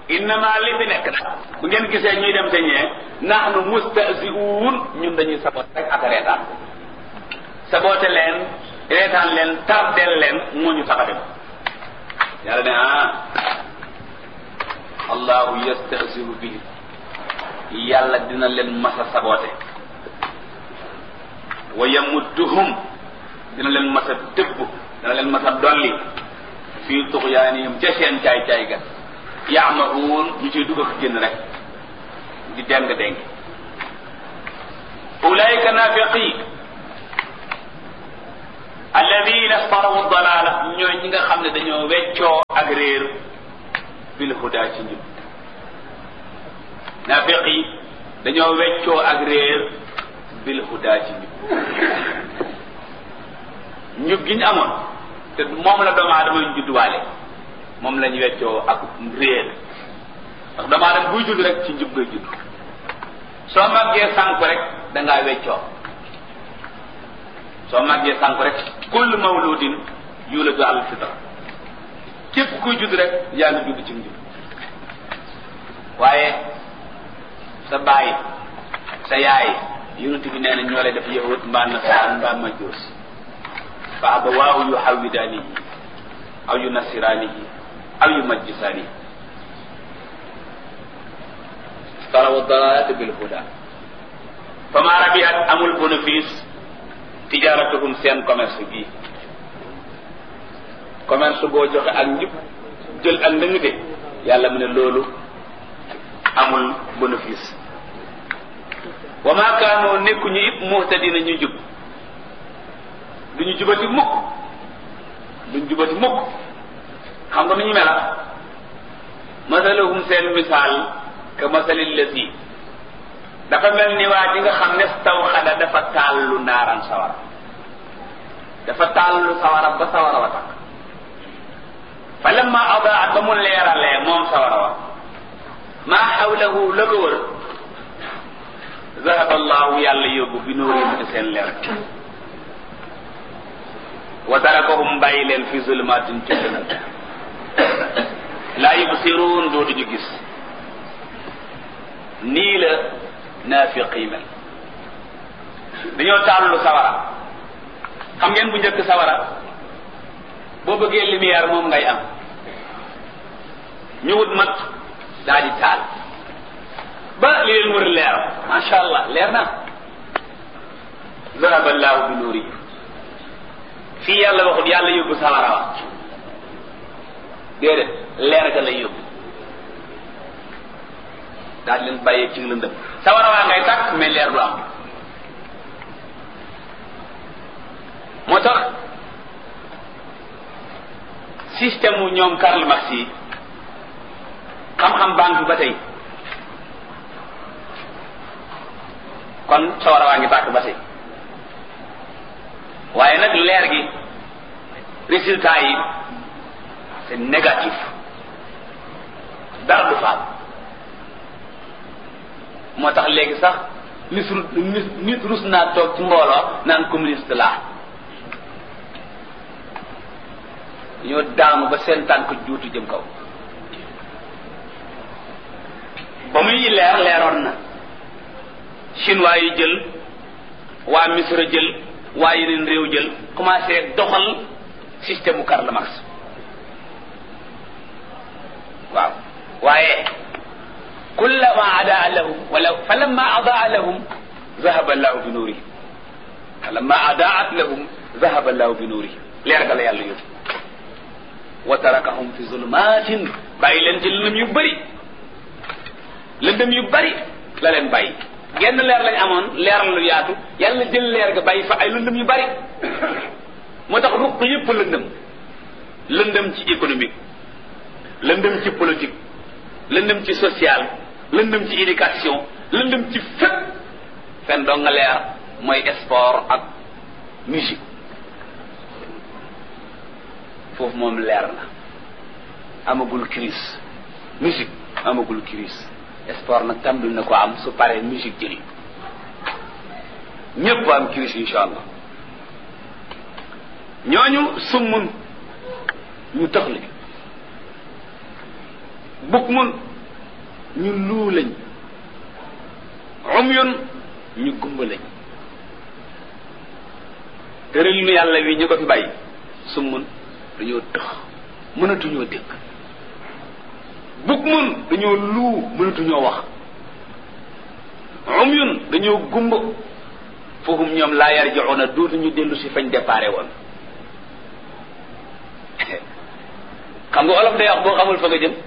innama li fi nekk nag bu ngeen gisee ñuy dem te ñee nahnu mustahzi'un ñun dañuy saboot rek ak reetaan saboote leen reetaan leen tardeel leen moo ñu tax a dem yàlla ne ah allahu yastahzi'u bihi yàlla dina leen masa saboote wa yamudduhum dina leen masa dëbb dina leen masa dolli fii tuxyaanihim ca seen caay-caay ga yaamahuun ñu ciy dugg ak génn rek di deng deng ulaika nafiqi alladina starawu dalala ñooy ñi nga xam ne dañoo weccoo ak réer bil huda ci njub nafiqi dañoo weccoo ak réer bil huda ci njub njub gi ñu amoon te moom la doomu aadama ñu judduwaale moom lañ weccoo ak réer ndax doomu aadama buy judd rek ci njub ngay judd soo màggee sànk rek da ngaa weccoo soo màggee sànk rek kullu mawludin yuladu al fitra képp kuy judd rek yaa ngi judd ci njub waaye sa baay sa yaay yonent bi nee na ñoo lay def yahud mbaa nasaraan mbaa majuus fa abawaahu yuhawwidaanihi aw yunassiraanihi aw yumajjisaanihi tarawu dalalata bil huda fama rabihat amul bénéfice tijaratuhum seen commerce bii commerce boo joxe ak njub jël ak ndëng de yàlla mu ne loolu amul bénéfice wa ma kaanoo nekkuñu it muhtadina ñu jub duñu jubati mukk duñu jubati mukk xam nga nu ñu mela masalahum seen misaal ka masalil lasi dafa mel ni waa ji nga xam ne taw xada dafa taallu naaran sawara dafa taallu sawara ba sawara wa takk fa lamma adaat ba mu leeralee moom sawara wa maa xawlahu la ko wër zahaba allahu yàlla yóbbu bi nuurihim ci seen leer wa tarakahum bàyyi leen fi zulmatin ci lëndëm laa yubsiruun dootuñu gis nii la naafiq yi mel dañoo tàllu sawara xam ngeen bu njëkk sawara boo bëggee lumière moom ngay am ñu wut mat daa di taal ba li leen wër leer macha allah leer na zahaba allahu bi nuuri fii yàlla waxut yàlla yóbbu sawara wa déedéet leer ga lay yóbbu daal leen bàyyee ci lëndëm sawara waa ngay tàkk mais leer du am moo tax système mu ñoom Karl Marx yi xam-xam banque ba tey kon sawara waa ngi tàkk ba tey waaye nag leer gi résultat yi c'est négatif dara du faal moo tax léegi sax nit nit nit rus naa toog ci mbooloo naan communiste laa ñoo daanu ba seen tànk juutu jëm kaw ba muy leer leeroon na chinois yi jël waa misra jël waa yeneen réew jël commencé doxal système mu Karl Marx waaw waaye kullama adaa lahum wala falamma adaa lahum zahaba allahu bi nuurihim falamma adaat lahum zahaba allahu bi nuurihim leer ga la yàlla yóbbu wa tarakahum fi zulmatin bàyyi leen ci lëndëm yu bëri lëndëm yu bëri la leen bàyyi genn leer lañ amoon leer lu yaatu yàlla jël leer ga bàyyi fa ay lëndëm yu bëri moo tax ruq yëpp lëndëm lëndëm ci économique lëndëm ci politique lëndëm ci social lëndëm ci éducation lëndëm ci fépp fen doo nga leer mooy sport ak musique foofu moom leer na amagul crise musique amagul crise sport nag tàmbali na ko am su paree musique jëli ñépp am crise insha allah ñooñu summun ñu tëxli bukk mun ñu luu lañ umyun ñu gumba lañ tëral nu yàlla wi ñu ko fi bàyyi summun dañoo tëx mënatuñoo dégg bug mun dañoo luu mënatuñoo wax umyun dañoo gumba foofu ñoom laa yarji'una dootuñu dellu si fañ déparé woon xam nga olof day wax boo xamul fa nga jëm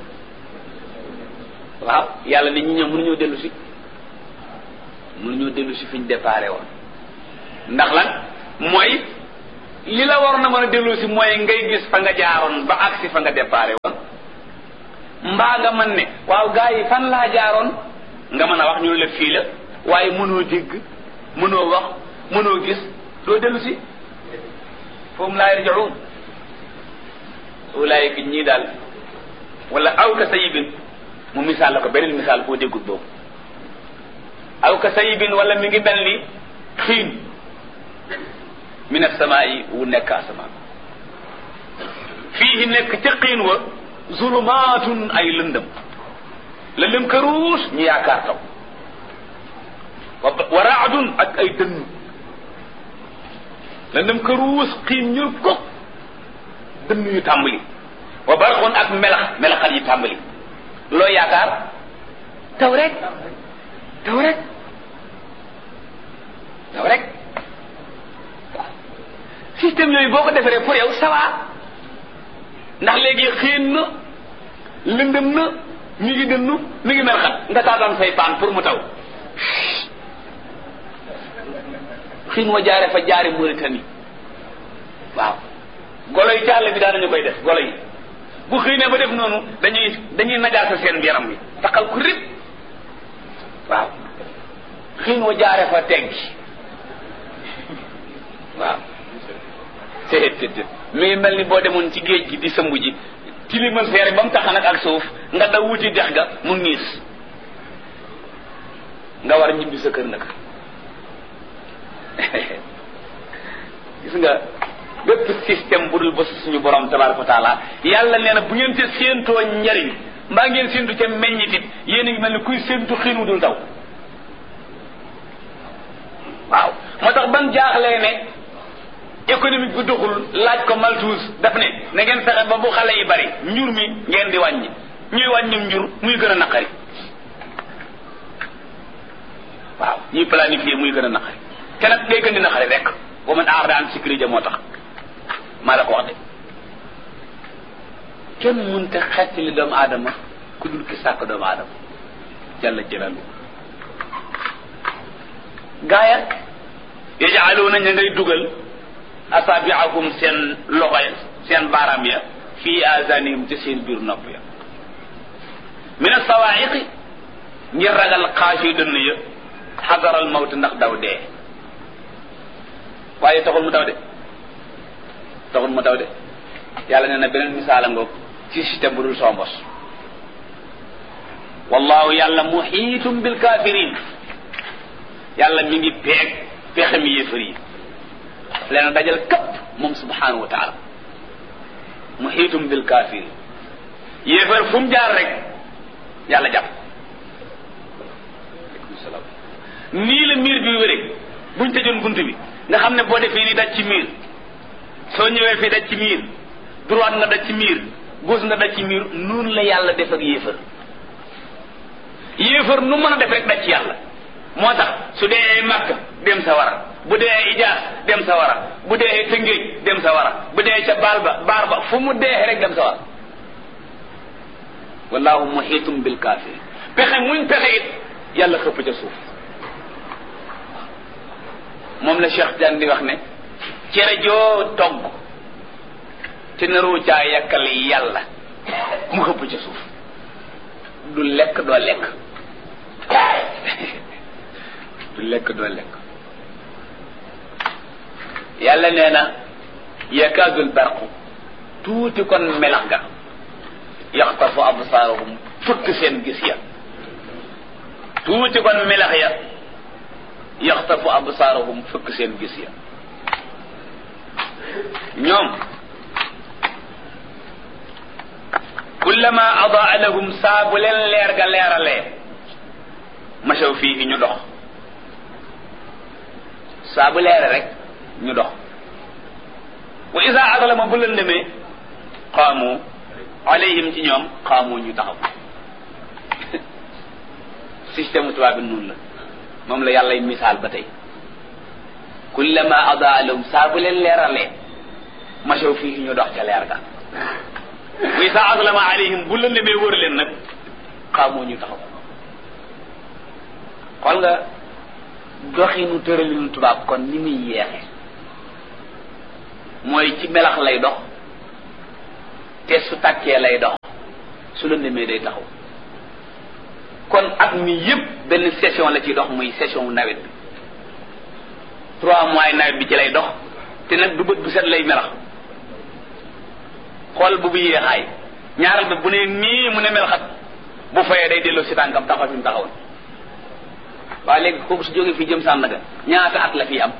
waaw yàlla ne ñi ñoom mënuñoo dellu si mënuñoo dellu si fiñ déparé woon ndax lan mooy li la waroon a mën a dellu si mooy ngay gis fa nga jaaroon ba agsi fa nga déparé woon mbaa nga mën ne waaw gaa yi fan laa jaaroon nga mën a wax ñu la fii la waaye mënoo dégg mënoo wax mënoo gis doo dellu si foofu laa yarji'un ulaayika ñii daal wala aw ka sayibin mu misaal la ko beneen misaal boo déggul boobu aw ka sayibin wala mi ngi mel ni xiin min asamaa yi wu nekk asamaan fii nekk ca xiin wa zulumaatun ay lëndëm lëndëm këruus ñu yaakaar taw wa raadun ak ay dënn lëndëm këruus xiin ñul ko dënn yu tàmbali wa barxun ak melax melaxal yi tàmbali loo yaakaar taw rek taw rek taw rek système yooyu boo ko defaree pour yow sawa ndax léegi xiin na lëndëm na mi ngi dënnu mi ngi melaxat nga taataan say paan pour mu taw xiin wa jaare fa jaare Mauritanie waaw golo yi càll bi daan nañu koy def golo yi bu xiinee ba def noonu dañuy dañuy najaasa seen yaram bi taxal ku rib waaw xiin wa jaare fa teggi waaw téet téet mi ngi mel ni boo demoon ci géej gi di sëmbu ji tilimal seere ba mu taxan ak ak suuf nga daw wuti dex ga mu niis nga war ñibbi sa kër nag gis nga bépp système bu dul ba suñu borom tabaraka wa taala yàlla nee na bu ngeen ca séentoo njariñ mbaa ngeen séentu ca meññitit yéen a ngi mel ni kuy séentu xiin wu dul taw waaw moo tax ban jaaxlee ne économique bu doxul laaj ko Malthus daf ne na ngeen fexe ba bu xale yi bari njur mi ngeen di wàññi ñuy wàññi njur muy gën a naqari waaw ñuy planifier muy gën a naqari te nag day gën di naqari rek wa man aarada an sikri moo tax maa la ko wax de kenn mënta xett li doomu aadama ku dul ki sàkk doomu aadama jalla jalalu gaaya yajaaluuna ña ngay dugal asaabiahum seen loxo ya seen baaraam ya fii azanihim ci seen biir nopp ya min asawaayiqi ngir ragal xaasi dënn ya xadaral mawt ndax daw dee waaye taxul mu daw de taxul mu daw de yàlla nee na beneen misaala ngoog ci système bu dul soo mbos wallahu yàlla muhiitum bil kafirin yàlla mi ngi peeg pexe mi yéefar yi leen dajal këpp moom subhanahu wa taala muhiitum bil kafirin yéefar fu mu jaar rek yàlla jàpp nii la miir bi wéree buñ tëjoon bunt bi nga xam ne boo defee ni daj ci miir soo ñëwee fii daj ci miir droite nga daj ci miir gauche nga daj ci miir noonu la yàlla def ak yéefar yéefar nu mën a def rek daj ci yàlla moo tax su dee màkk dem sa wara bu dee ijaas dem sa wara bu dee tëngéej dem sa wara bu dee ca baal ba baar ba fu mu dee rek dem sa wara wallahu muhitum bil kaafir pexe muñ pexe it yàlla xëpp ca suuf moom la Cheikh Diagne di wax ne cere joo togg te naroo caa yàkkal yàlla mu xëpp ca suuf du lekk doo lekk du lekk doo lekk yàlla nee na yakaadul barqu tuuti kon melax ga yaxtafu absaarahum fëkk seen gis ya tuuti kon melax ya yaxtafu absaarahum fëkk seen gis ya ñoom kullama adaa lahum saa bu leen leer ga leeralee masaw fii ñu dox saa bu leere rek ñu dox wa isa adlama bu leen demee qaamu alayhim ci ñoom qaamu ñu taxaw système tubaab bi noonu la moom la yàlla misaal ba tey kullama adaa lahum saa bu leen leeralee masaw fii ñu dox ca leer ga wa isa adlama alayhim bu leen demee wër leen nag qaamu ñu taxaw xool nga doxinu tëralinu tubaab kon ni muy yeexe mooy ci melax lay dox te su tàkkee lay dox su la demee day taxaw kon at mi yépp benn session la ciy dox muy session nawet bi trois mois nawet bi ci lay dox te nag du bët bu set lay melax xool bu bu yéexaay ñaaral ba bu ne nii mu ne melaxat bu fayee day delloo si tànkam taxaw fi mu taxawoon waaye léegi kooku su jógee fii jëm Sandaga ñaata at la fi am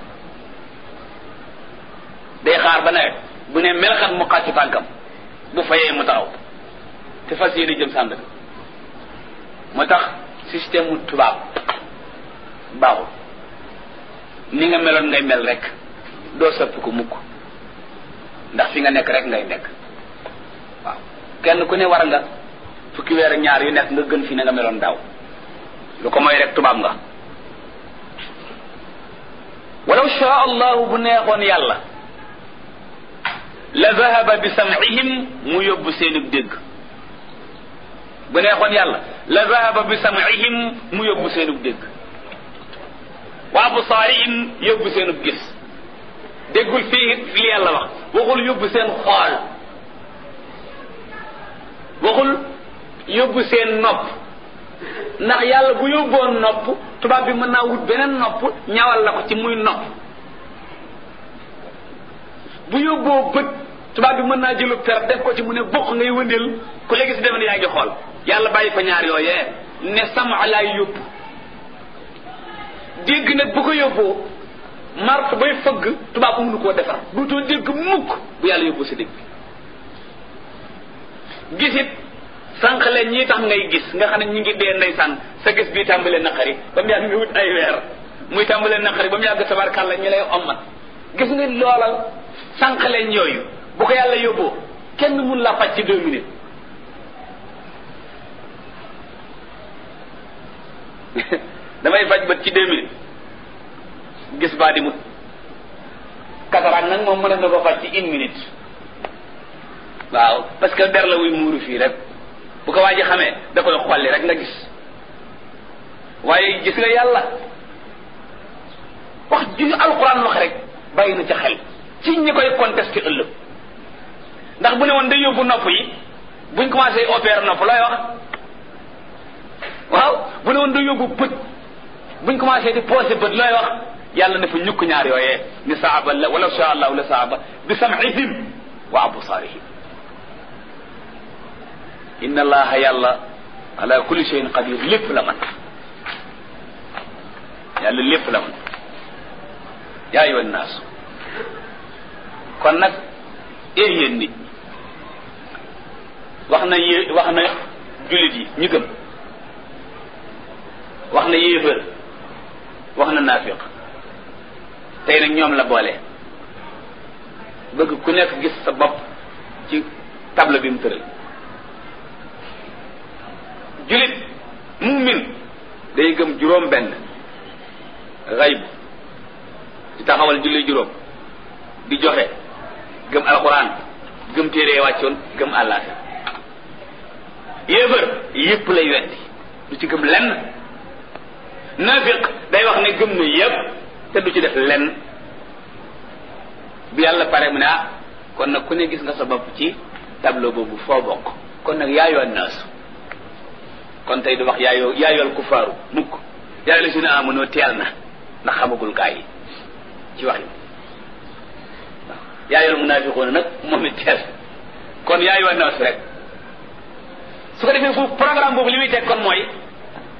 day xaar ba nawet bu ne melxat mu xàcc tànkam bu fayee mu taxaw te fas yéene jëm Sandaga moo tax système mu tubaab baaxul ni nga meloon ngay mel rek doo sëpp ko mukk ndax fi nga nekk rek ngay nekk waaw kenn ku ne war nga fukki weer ak ñaar yu nekk nga gën fi na nga meloon daaw lu ko mooy rek tubaab nga walaw shaa allahu bu neexoon yàlla la zahaba bi sam'ihim mu yóbbu seenub dégg bu neexoon yàlla la zahaba bi sam'ihim mu yóbbu seenub dégg wa absaarihim yóbbu seenub gis déggul fii li yàlla wax waxul yóbbu seen xool waxul yóbbu seen nopp ndax yàlla bu yóbboon nopp tubaab bi mën naa wut beneen nopp ñawal la ko ci muy nopp bu yóbboo bët tubaab bi mën naa jëlu per def ko ci mu ne bokk ngay wëndeel ku léegi si defe ne yaa ngi xool yàlla bàyyi fa ñaar yooyee ne sama laay yóbbu dégg nag bu ko yóbboo mart bay fëgg tubaab mënu koo defar duutoo dégg mukk bu yàlla yóbbu sa dégg gisit sànq leen ñii tax ngay gis nga xam ne ñi ngi dee ndeysaan sa gis bii tàmbalee naqari ba mu yàgg nga wut ay weer muy tàmbalee naqari ba mu yàgg tabarkàlla ñi lay ommat gis nga loolal sànq leen yooyu bu ko yàlla yóbboo kenn mun la faj ci deux minutes damay faj bët ci deux minutes gis baa di mut cataracte nag moom mën na ko faj ci une minute waaw parce que der la wuy muuru fii rek bu ko waa ji xamee da koy xolli rek nga gis waaye gis nga yàlla wax ju alquran wax rek bàyyi na ca xel ci ñi koy contesté ëllëg ndax bu ne woon day yóbbu nopp yi buñ commencé opérer nopp looy wax waaw bu ne woon day yóbbu bët buñ commencé di posé bët looy wax yàlla ne fa ñukk ñaar yooyee ni saaba la wala sha allahu la saaba bi sam'ihim wa absaarihim inna allaha yàlla ala kulli shay'in qadir lépp la man yàlla lépp la man yaa ayyuhan naas kon nag ee yéen nit wax na yé wax na jullit yi ñu gëm wax na yéefër wax na naafiq tey nag ñoom la boole bëgg ku nekk gis sa bopp ci table bi mu tëral julit mumin day gëm juróom benn xayb di taxawal julli juróom di joxe gëm alquran gëm téere wàccoon gëm àllaaxira yéefër yépp lay weddi du ci gëm lenn nafiq day wax ne gëm na yépp te du ci def lenn bi yàlla pare mu ne ah kon nag ku ne gis nga sa bopp ci tableau boobu foo bokk kon nag yaayoon naasu kon tey du wax yaayoo yaayool kufaaru mukk yaa la si ne amonoo teel na ndax xamagul gaa yi ci wax yi waaw yaayool munaafiqoona nag moom it teel kon yaayoon naasu rek su ko defee foofu programme boobu li muy teg kon mooy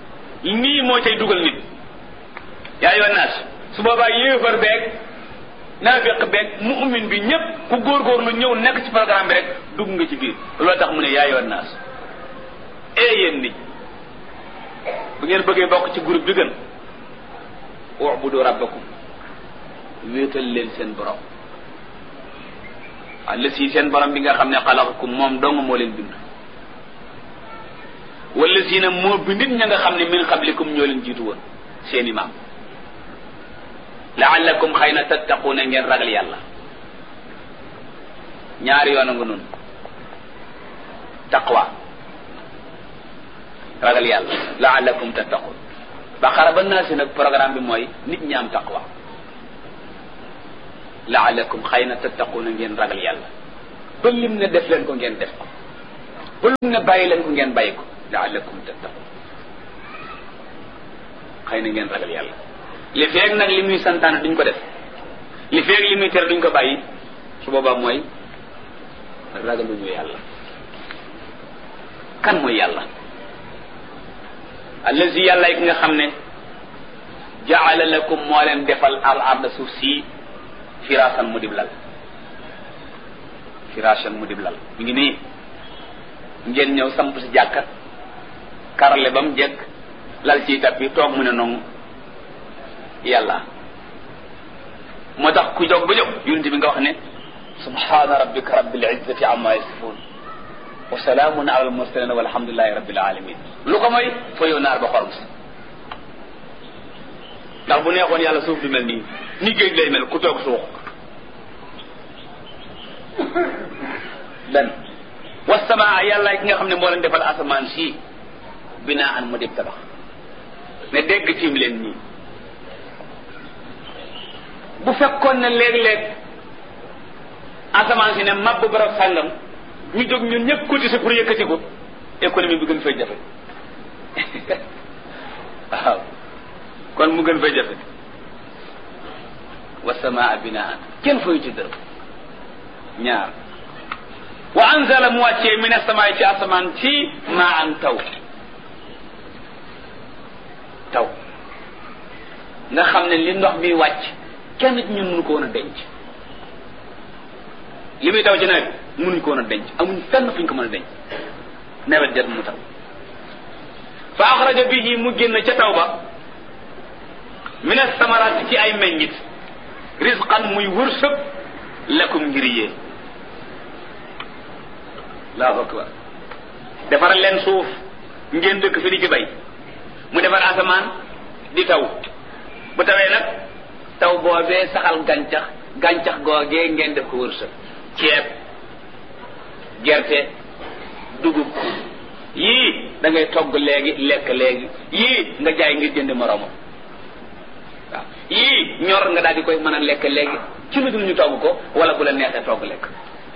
nii moo cay dugal nit yaayoon naasu su boobaa yéefar beeg naafiq beeg mu'min bi ñëpp ku góorgóorlu ñëw nekk ci programme bi rek dugg nga ci biir loolu tax mu ne yaa yoon naas ee yéen nit bu ngeen bëggee bokk ci groupe bi gën ubudu rabbakum wéetal leen seen borom walla si seen borom bi nga xam ne xalaqakum moom dong moo leen bind wala si na moo bindit ña nga xam ne min qablikum ñoo leen jiitu woon seen imaam laallakum xëy na tattaquuna ngeen ragal yàlla ñaari yoon a nga noonu taqwa ragal yàlla laallakum tattaquun baqara ba naa si nag programme bi mooy nit ñi am taqwa laallakum xëy na tattaquuna ngeen ragal yàlla ba lim ne def leen ko ngeen def ko ba lim ne bàyyi leen ko ngeen bàyyi ko laallakum tattaquun xëy na ngeen ragal yàlla li feeg nag li muy santaane duñ ko def li feeg li muy tere duñ ko bàyyi su boobaa mooy ragaluñu yàlla kan mooy yàlla allazi yàlla yi nga xam ne jaala lakum moo leen defal al arda suuf si firaasan mu dib lal firaasan mu dib lal mi ngi nii ngeen ñëw samp si jàkka karale ba mu jekk lal ci tappi toog mu ne noonu yàlla moo tax ku jóg ba jóg yonent bi nga wax ne subhana rabbika rabbil izzati amma yasifun wa salaamun ala al mursalin walhamdulillahi rabbil alamin lu ko mooy fa yow naar ba xorom si ndax bu neexoon yàlla suuf du mel nii ni géej lay mel ku toog suux ben wasamaa yàlla ki nga xam ne moo leen defal asamaan si binaa an mu dib tabax ne dégg tiim leen nii bu fekkoon ne léeg-léeg asamaan si ne mabbu barab sàngam ñu jóg ñun ñëpp cotiser pour yëkkati ko économie bi gën fay jafe waaw kon mu gën fay jafe wa samaa binaan kenn fayu ci dërëm ñaar wa anzala mu wàccee min asamaay ci asamaan ci maa an taw taw nga xam ne li ndox mi wàcc kenn ci ñun mënu ko woon a denc li muy taw ci nawet mënuñ ko woon a denc amuñ fenn fuñ ko mën a denc nawet jot mu taw fa axraja bihi mu génn ca taw ba min asamarat ci ay meññit risqan muy wërsëg lakum ngir yéen allahu akbar defaral leen suuf ngeen dëkk fi di ci bay mu defar asamaan di taw bu tawee nag taw boobee saxal gàncax gàncax googee ngeen def ko wërsëg ceeb gerte dugub yii da ngay togg léegi lekk léegi yii nga jaay ngir jënd moroomam waaw yii ñor nga daal di koy mën a lekk léegi ci lu dul ñu togg ko wala bu la neexee togg lekk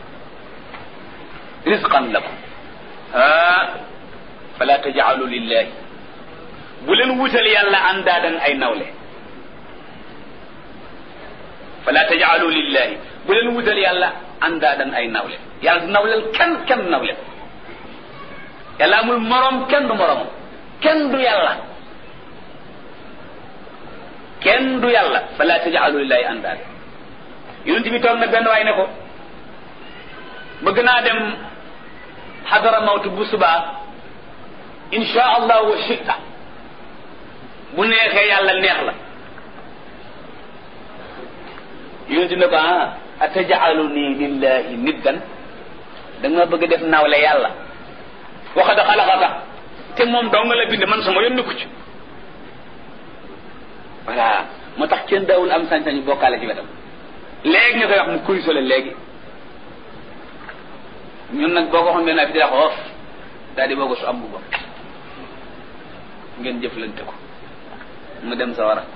risqan lakum ah fala tajaalu lillahi bu leen wutal yàlla andaadan ay nawle fala tajaalu lillahi bu leen wutal yàlla andaadan ay nawle yàlla du nawleel kenn kenn nawle yàlla amul morom kenn du morom kenn du yàlla kenn du yàlla fala tajaalu lillahi andaad yonent bi toog na benn waay ne ko bëgg naa dem xadara mawtu bu subaa insha allah wa shita bu neexee yàlla neex la yonent ne ko ah atajalu nii lillahi niddan da nga bëgg def nawle yàlla waxada xalaqaka te moom dong la bind man sama yónni ko ci voilà moo tax kenn daawul am sañ-sañu bokkaale ci wetam léegi nga koy wax mu kuy sole léegi ñun nag boo ko xam benn fi di wax oof daal di boo ko su am bu bopp ngeen jëflante ko mu dem sa war a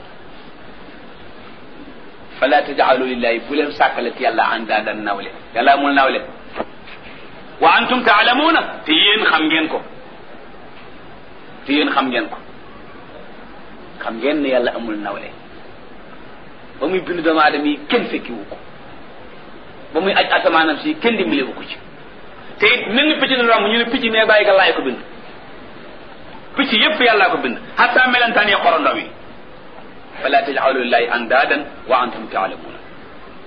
fala tajaalu lillahi bu leen sàkkalet yàlla andaadan nawle yàlla amul nawle wa antum taalamuuna te yéen xam ngeen ko te yéen xam ngeen ko xam ngeen ne yàlla amul nawle ba muy bind doomu aadama yi kenn fekkiwu ko ba muy aj asamaanam si kenn dimbalewu ko ci te it mel ni picc na romb ñu ne picc mais bàyyi ka laay ko bind picc yépp yàllaa ko bind hatta melentaan yi xorondoom yi fala tajaalu lillahi andaadan wa antum taalamuuna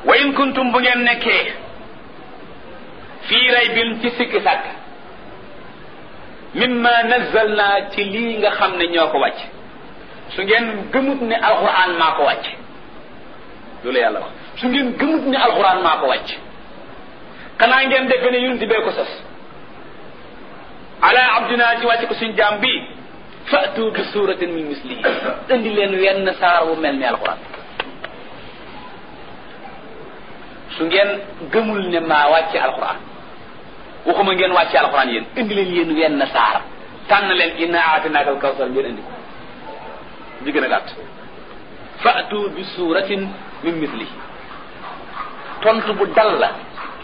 wa in kuntum bu ngeen nekkee fii raybin ci sikki sàkk mimma nazzalna ci lii nga xam ne ñoo ko wàcc su ngeen gëmut ne alquran maa ko wàcc loolu yàlla wax su ngeen gëmut ne alquran maa ko wàcc xanaa ngeen defe ne yonent bee ko sos ala abdina ci wàcc ko suñ jaam bi fatu bi suratin min mislihi indi leen wenn saar wu mel ni alquran su ngeen gëmul ne maa wàcce alquran waxuma ngeen wàcce alquran yéen indi leen yéen wenn saar tànn leen inna aatinaaka al kawsar ngeen indi ko bi gën a gàtt fatu bi suratin min mislihi tontu bu dal la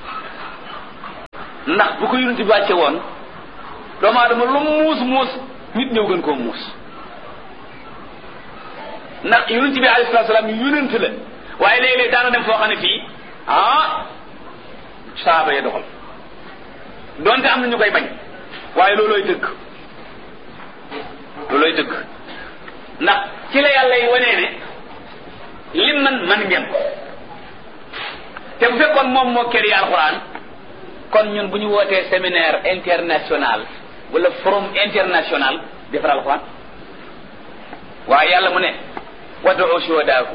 ndax bu ko yonent bi wàcce woon doomu aadama lu muus muus nit ñëw gën koo muus ndax yonent bi alayhi salaatu salaam yonent la waaye léeg-léeg daana dem foo xam ne fii ah saaba ya doxal donte am na ñu koy bañ waaye loolooy dëgg loolooy dëgg ndax ci la yàlla yi wanee ne lim man man ngeen ko te bu fekkoon moom moo kër yi alxuraan kon ñun bu ñu wootee séminaire international wala forum international defar alxuraan waaye yàlla mu ne wad'u shuhadaakum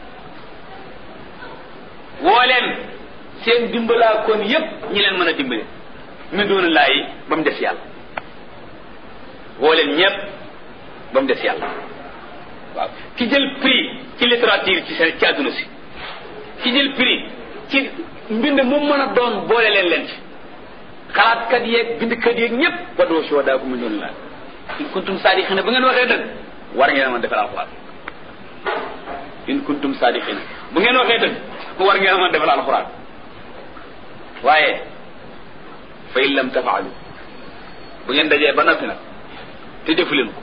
woo leen seen dimbalaa kon yépp ñi leen mën a dimbale min doona laayi ba mu des yàlla woo leen ñépp ba mu des yàlla waaw ki jël prix ci littérature ci seen ci àdduna si ki jël prix ci mbind mu mën a doon boole leen leen ci xalaatkat yeeg bindkat yeeg ñépp wad'u shuhadaakum min doona laayi in kuntum saadiqina bu ngeen waxee dëgg war ngeen a mën defal alxuraan in kuntum saadiqina bu ngeen waxee dëgg war ngeen a mën defal alxuraan waaye fa in lam tafaalu bu ngeen dajee ba noppi nag te defu leen ko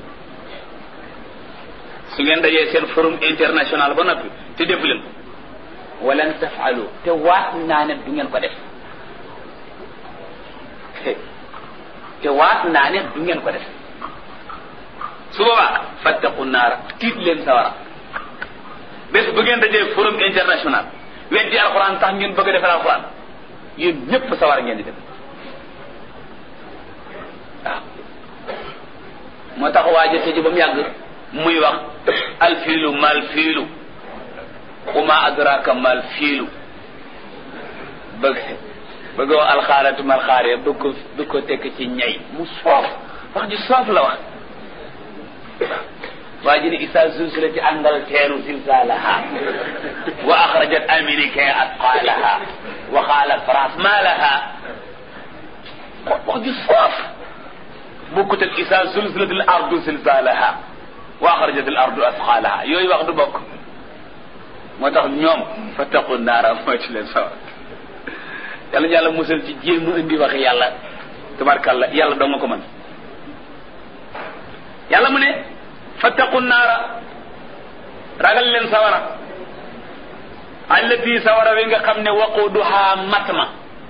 su ngeen dajee seen forum international ba noppi te defu leen ko walan tafaalu te waat naa ne du ngeen ko def te waat naa ne du ngeen ko def su boobaa fattaqu naara tiit leen sawara bés bu ngeen dajee forum international weddi alxuraan tax ngeen bëgg a defal alxuraan yéen ñëpp sawara ngeen di def waaw moo tax waa jëte ji ba mu yàgg muy wax alfiilu mal fiilu uma adraka mal fiilu bëgg bëgg wax alxaaratu mal xaare bëgg ko bëgg ko tekk ci ñay mu soof wax ji soof la wax waa ji ne isa zulzilati Angleterre zilzalaha wa axrajat Amérique atqaalaha wa qaala France ma laha wax ji soof bokkut ak isa zulzilati al ardu zilzalaha wa axrajat al ardu atqaalaha yooyu wax du bokk moo tax ñoom fattaqu naara mooy ci leen sawar yàlla ñu yàlla musal ci jéem a indi wax yàlla tabarkalla yàlla doo nga ko mën yàlla mu ne fattaqu naara ragal leen sawara allati sawara wi nga xam ne waquduha matma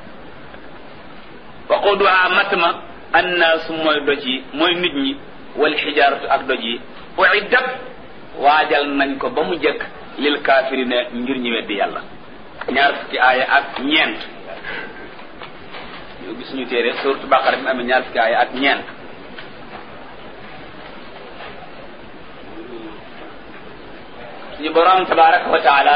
waquduha matma annaasu mooy doj yi mooy nit ñi wal xijaaratu ak doj yi uiddat waajal nañ ko ba mu jëkk lil kaafirina ngir ñi weddi yàlla ñaar fukki aaya ak ñeent yow gis ñu téere suratu baqara bi amee ñaar fukki aaya ak ñeent suñu borom tabaraka wa taala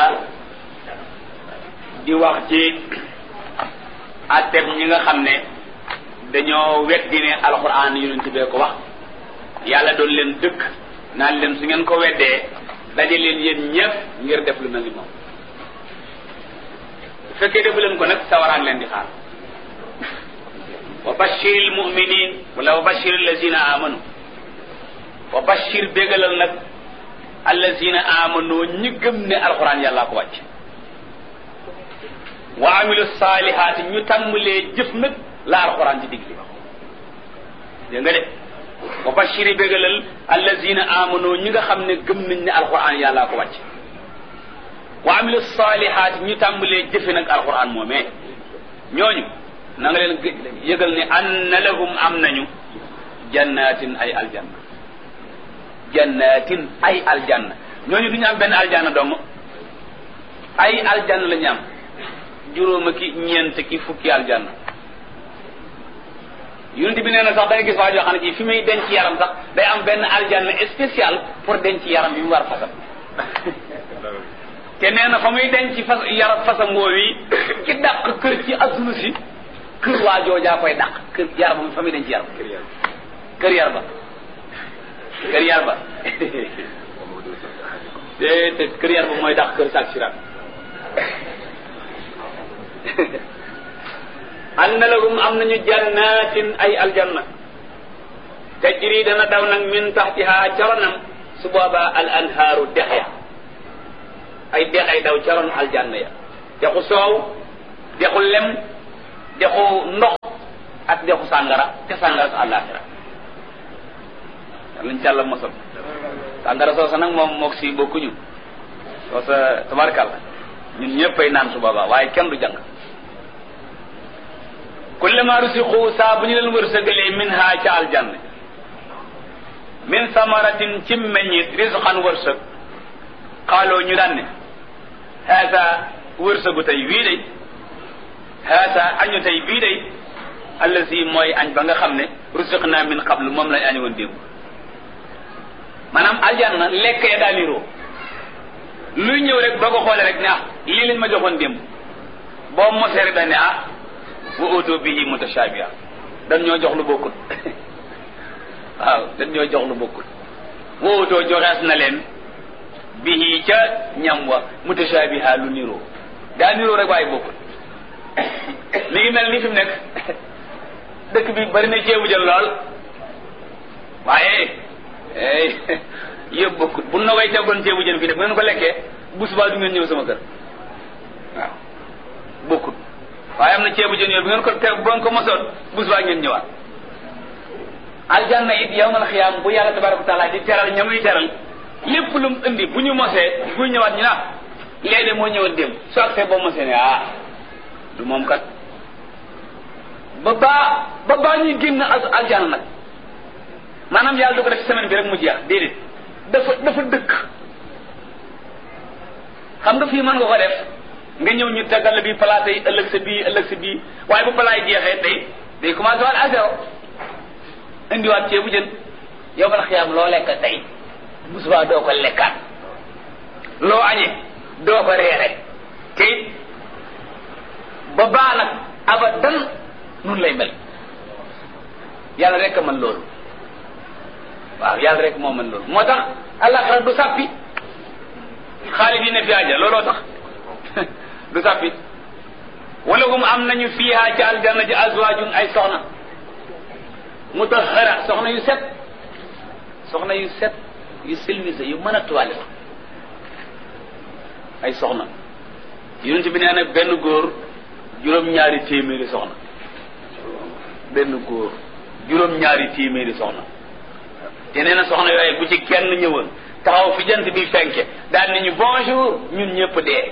di wax ci atteb ñi nga xam ne dañoo weddi ne alquran yonent bee ko wax yàlla doon leen dëkk naan leen su ngeen ko weddee daje leen yéen ñëpp ngir def lu mel ni moom bu fekkee defu leen ko nag sawaraan leen di xaar wa bashir al muminin wala wa bashir allazina amanu wa bashir bégalal nag allazina amanu ñi gëm ne alquran yàllaa ko wàcc wa amilu salihaati ñu tàmbalee jëf nag la alquran ci digli dégg nga de wa bashiri bégalal allazina amanu ñi nga xam ne gëm nañ ne alquran yàllaa ko wàcc wa amilu salihaati ñu tàmbalee jëfe nag alquran moomee ñooñu na nga leen yëgal ne anna lahum am nañu jannatin ay aljanna jannatin ay aljanna ñooñu du ñu am benn aljanna dong ay aljanna la ñu am juróom ki ñeent ki fukki aljanna yonent bi nee na sax da nga gis waa joo xam ne ji fi muy denc yaram sax day am benn aljanna spécial pour denc yaram bi mu war fasam te nee na fa muy denc fas yaram fasam woowu ki dàq kër ci adduna si kër waa joojaa koy dàq kër yaram fa muy denc yaram kër yar ba kër yar ba te te kër yar ba mooy dàq kër saak siraat anna lahum am nañu jannatin ay aljanna tajri dana daw nag min taxtiha caronam su boobaa al anhaaru dex ya ay dex ay daw caron aljanna ya dexu soow dexu lem dexu ndox ak dexu sàngara te sàngara su àllaaxira lañ ci àlla mosal sàngara soosa nag moom mook si bokkuñu soosa tabarkàlla ñun ñëppay naan su boobaa waaye kenn du jàng kullama rusiqu saa bu ñu leen wërsëgalee min ha ca aljanna min samaratin ci meññit risqan wërsëg xaaloo ñu daan ne haasa wërsëgu tey wii day haasa añu tey bii day allasi mooy añ ba nga xam ne rusiq naa min qablu moom lañ añ woon démb maanaam aljanna lekk ya daa niroo luy ñëw rek boo ko xoolee rek ne ah lii lañ ma joxoon démb boo mosee rek dañ ne ah wa oto bihi mutashabiha dañ ñoo jox lu bokkul waaw dañ ñoo jox lu bokkul wa oto joxees na leen bihi ca ñam wa mutashabiha lu niroo daa niroo rek waaye bokkul mi ngi mel ni fi mu nekk dëkk bi bari na ceebu jël lool waaye yëpp bokkul bu na koy teggoon ceebu jën fii de bu ngeen ko lekkee bu subaa du ngeen ñëw sama kër waaw bokkul waaye am na ceebu jën yooyu bu ngeen ko teg bu ngeen ko mosoon bu subaa ngeen ñëwaat aljanna it yawmal xiyaam bu yàlla tabaraka wa taala di teral ñamuy teral lépp lu mu indi bu ñu mosee bu ñëwaat ñu naa léegi de moo ñëwoon démb soo agsee boo mosee ne ah du moom kat ba baa ba baa ñuy génn aljanna nag maanaam yàlla du ko def ci semaine bi rek mu jeex déedéet dafa dafa dëkk xam nga fii mën nga ko def nga ñëw ñu tegal la bii palaate yi ëllëg sa bii ëllëg sa bii waaye bu palaay jeexee day day commencé waat à zéro indiwaat ceebu jën yow bala xiyaam loo lekk tey bu subaa doo ko lekkaat loo añee doo ko reere te ba baa nag abadan nun lay mel yàlla rek a mën loolu waaw yàlla rek moo mën loolu moo tax àllaxira du sàppi xaalidina fi aja looloo tax du sàppi wala hum am nañu fiiha ci aljanna ji azwaajun ay soxna mutahara soxna yu set soxna yu set yu silwise yu mën a tuwale ay soxna yonent bi nee na benn góor juróom-ñaari téeméeri soxna benn góor juróom-ñaari téeméeri soxna te nee na soxna yooyu bu ci kenn ñëwoon taxaw fi jant bi fenke daal ni ñu bonjour ñun ñëpp dee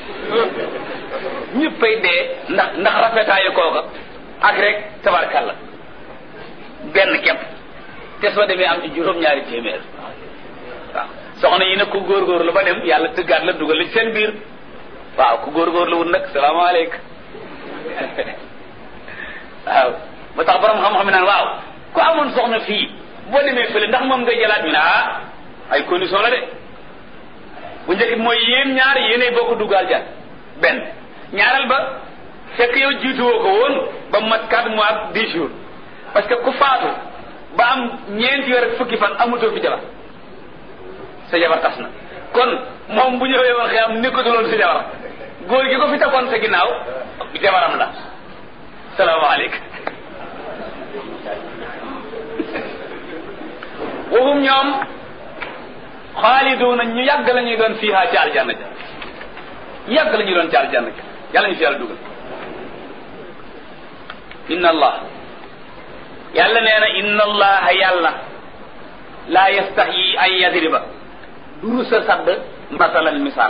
ñëppay dee ndax ndax rafetaayu kooka ak rek tabarkalla benn kepp te soo demee am ci juróom-ñaari téeméer waaw soxna yi nag ku góorgóorlu ba dem yàlla tëggaat la dugal la ci seen biir waaw ku góorgóorlu wut nag salaamaaleykum waaw ba tax borom xam-xam naan waaw ku amoon soxna fii boo demee fële ndax moom ngay jëlaat ñu ne ah ay condition la de bu njëkk mooy yéen ñaar yéenay bokk duggaal jan benn ñaareel ba fekk yow jiituwoo ko woon ba mat quatre mois ak dix jours parce que ku faatu ba am ñeenti weer ak fukki fan amutoo fi jabar sa jabar tas na kon moom bu ñëwee woon xëy am nekkatuloon sa jabar góor gi ko fi takoon sa ginnaaw jabaram la salaamaaleykum waxum ñoom xaaliduuna ñu yàgg la ñuy doon fiiha ci aljanna ja yàgg la ñuy doon ci aljanna ja yàlla ñu fi yàlla dugal inna allah yàlla nee na inna allaha yàlla laa yastaxyi an yadriba duru sa sadd masalan misaal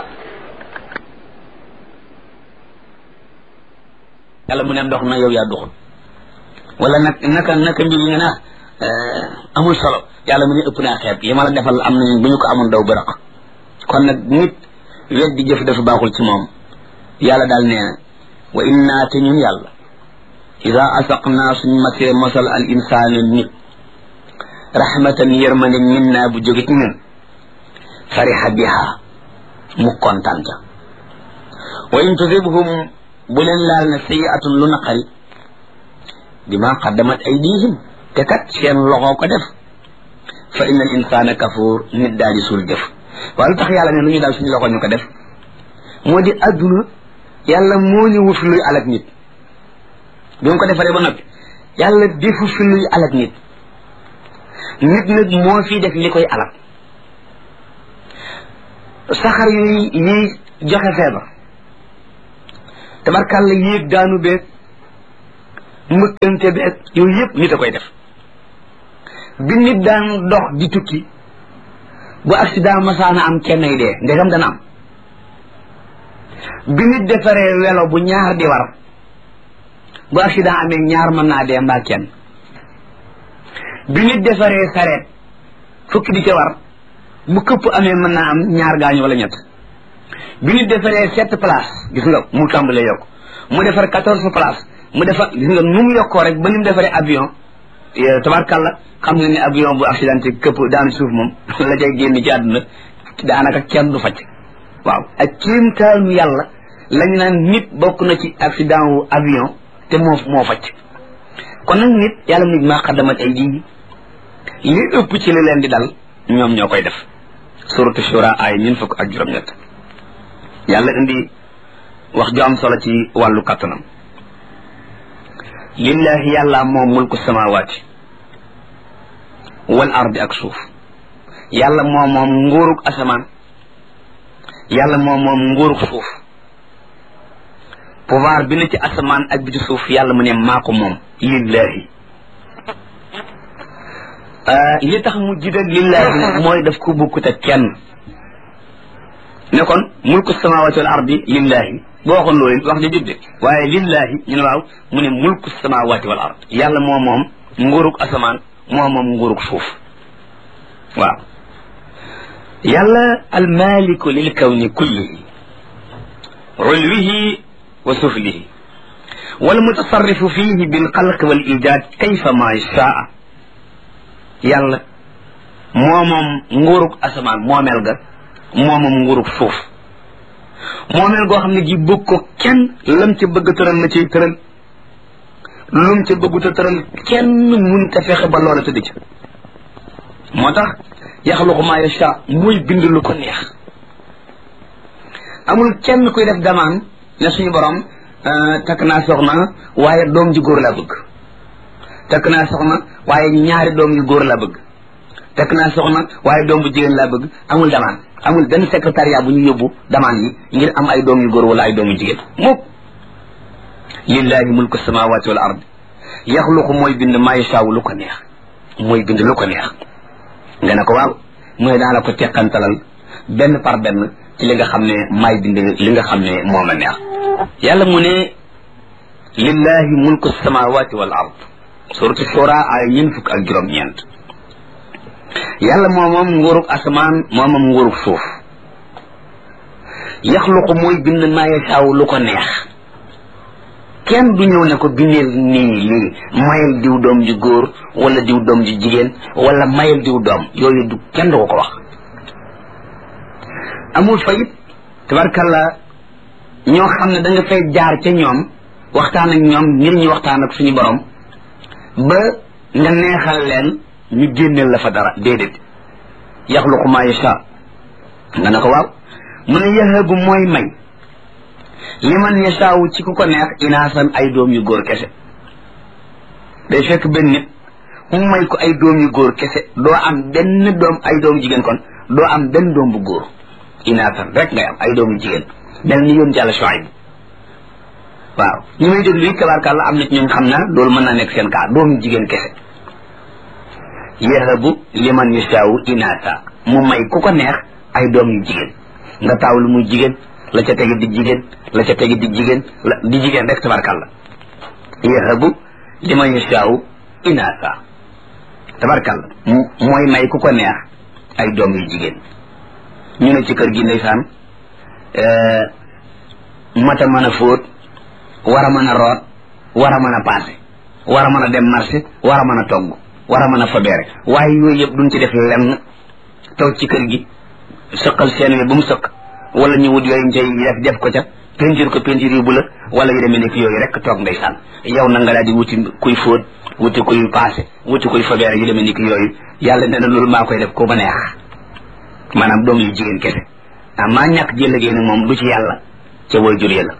yàlla mu ne ndox na yow yaa duxul wala nag naka naka mbir yi nga naa amul solo yàlla mu ne ëpp naa xeeb yi ma la defal am nañu bu ñu ko amoon daw bëraq kon nag nit weddi jëf dafa baaxul ci moom yàlla daal nee na wa inna te ñun yàlla ida asaqnaa suñ masee mosal al insaana nit rahmatan yërmande min naa bu jóge ci ñun fariha biha mu kontaan ca wa in tusibhum bu leen laal ne sayiatun lu naqari bima qaddamat aydihim te kat seen loxoo ko def fa inna al insana kafuur nit daal di suul jëf waaye lu tax yàlla ne lu ñu daal suñu loxo ñu ko def moo di adduna yàlla moo ñu wut luy alak nit bi mu ko defaree ba noppi yàlla defu fi luy alak nit nit nag moo fi def li koy alak saxar yuy yiy joxe feebar tabarkàlla yéeg daanu beeg mbëkkante beeg yooyu yëpp nit a koy def bi nit daan dox di tukki bu accident masaana am kenn ay dee ndegam dana am bi nit defaree welo bu ñaar di war bu accident amee ñaar mën naa dee mbaa kenn bi nit defaree sareet fukki di ca war bu këpp amee mën naa am ñaar gaañu wala ñett bi nit defaree sept place gis nga mu tàmbalee yokk mu defar quatorze place mu defar gis nga nu mu yokkoo rek ba ni mu defaree avion tabarkàlla xam nga ne avion bu accidenté këpp daanu suuf moom la cay génn ci àdduna daanaka kenn du facc waaw ak kéemtaanu yàlla lañu naan nit bokk na ci accident wu avion te moo moo facc kon nag nit yàlla nit maa xaddamat ay ji li ëpp ci li leen di dal ñoom ñoo koy def suratu shura ay ñun fukk ak juróom-ñett yàlla indi wax ju am solo ci wàllu kattanam lillahi yàlla moom mulku samawaati wal ardi ak suuf yàlla moom moom nguurug asamaan yàlla moom moom nguurug suuf pouvoir bi na ci asamaan ak bi ci suuf yàlla mu ne maa ko moom lillahi li tax mu jiital lillahi mooy daf ko bukkut ak kenn ne kon mulku samawaati wal ardi lillahi boo waxoon loolu wax ja jub de waaye lillahi ñu ne waaw mu ne mulku samawaati wal ard yàlla moo moom nguurug asamaan moo moom nguurug suuf waaw yàlla almaliku lil kawni kullihi ulwihi wa suflihi والمتصرف فيه بالخلق والإيجاد كيفما يشاء yàlla moomam nguurug asamaan moomeel ga moomam nguurug suuf moomeel goo xam ne gi bëgg ko kenn lam ca bëgg tëral la ciy tëral lum ca bëggut a tëral kenn mun te fexe ba loola tëdd ci moo tax yaxluqu maa yasha muy bind lu ko neex amul kenn kuy def damaan ne suñu borom takk naa soxna waaye doom ji góor laa bëgg takk naa soxna waaye ñaari doom yu góor laa bëgg takk naa soxna waaye doom bu jigéen laa bëgg amul damaan amul benn secrétariat bu ñu yóbbu damaan yi ngir am ay doom yu góor wala ay doom yu jigéen mukk lillahi mulku samawati wal ard yaxluqu mooy bind maa yashaaw lu ko neex mooy bind lu ko neex nga ne ko waaw mooy daa la ko teqantalal benn par benn ci li nga xam ne maay bind li nga xam ne moo ma neex yàlla mu ne lillahi mulku samawati wal ard suratu shura ay ñeent fukk ak juróom ñeent yàlla moo moom nguurug asamaan moo moom nguurug suuf yaxluqu mooy bind maa yashaaw lu ko neex kenn du ñëw ne ko bindeel nii lii mayal diw doom ju góor wala diw doom ju jigéen wala mayal diw doom yooyu du kenn du ko ko wax amul fa it tabarkalla ñoo xam ne da nga fay jaar ca ñoom waxtaan ak ñoom ngir ñu waxtaan ak suñu borom ba nga neexal leen ñu génneel la fa dara déedéet yaxluqu maa yasha nga ne ko waaw mu ne yahabu mooy may li man yashaawu ci ku ko neex inaasan ay doom yu góor kese day fekk benn nit mu may ko ay doom yu góor kese doo am benn doom ay doom jigéen kon doo am benn doom bu góor inaasan rek ngay am ay doom yu jigéen mel ni yoon jàlla Shuayb waaw ñi may déglu yi tabaarkàlla am na ci ñoom xam naa loolu mën naa nekk seen kaa doomu jigéen kese yahabu liman yashaawu inaasa mu may ku ko neex ay doom yu jigéen nga taaw lu muy jigéen la ca tegi di jigéen la ca tegi di jigéen la di jigéen rek tabarkàlla yahabu liman yashaawu inaasa tabarkàlla mooy may ku ko neex ay doom yu jigéen ñu ne ci kër gi ndeysaan mata mën a fóot war a mën a root war a mën a paase war a mën a dem marché war a mën a togg war a mën a fabeere waaye yooyu yëpp duñ ci def lenn toog ci kër gi sëqal seen wi bu mu sëq wala ñu wut yooyu njëy def def ko ca peinture ko peinture yu bu la wala yu demee nekk yooyu rek toog ndeysaan yow na nga daal di wuti kuy fóot wuti kuy paase wuti kuy fabeere yu demee nekk yooyu yàlla nee na loolu maa koy def ko ma neex maanaam doom yu jigéen kese ah maa ñàkk jël génn moom du ci yàlla ca woy jur la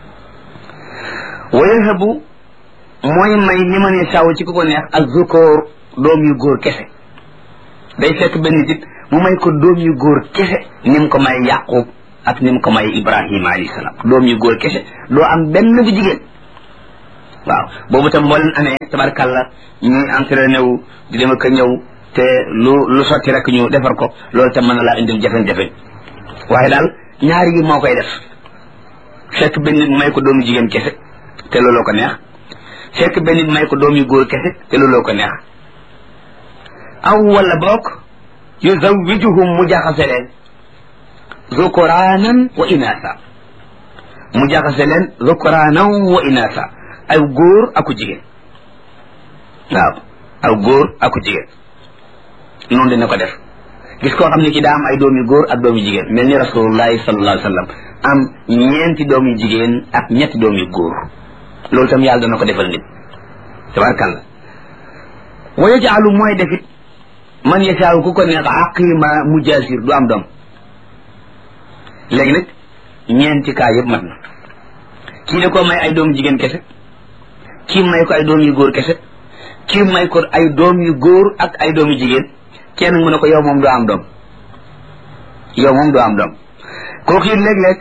wayahabu mooy may li ma ne saw ci ku ko neex ak zukóor doom yu góor kese day fekk benn nit mu may ko doom yu góor kese ni mu ko may yaqub ak ni mu ko may ibrahima alayhi salaam doom yu góor kese doo am benn bu jigéen waaw boobu tam boo leen amee tabarkalla ñuy entraîné wu di dem ak ñëw te lu lu sotti rek ñu defar ko loolu tam mën na laa indil jafe-jafe waaye daal ñaari yi moo koy def fekk benn nit may ko doomu jigéen kese te looloo ko neex fekk benn nit may ko doom yu góor kese te looloo ko neex aw wala bokk yuzawijuhum mu jaxase leen zukuraanan wa inaasa mu jaxase leen zukuraanan wa inaasa ay góor aku jigéen waaw aw góor aku jigéen noonu dina ko def gis koo xam ne ki daa am ay doom yu góor ak doom yu jigéen mel ni rasulullahi sallallahu alayhi wa sallam am ñeenti doom yu jigéen ak ñetti doom yu góor loolu tam yàlla dana ko defal nit tabarkalla wa yajaalu mooy defit man yasaaw ku ko neex aqima mujaasir du am doom léegi nag ñeenti kaa yëpp mat na kii da koo may ay doom jigéen kese kii may ko ay doom yu góor kese kii may ko ay doom yu góor ak ay doom yu jigéen kenn mu ne ko yow moom doo am doom yow moom doo am doom kooku it léeg-léeg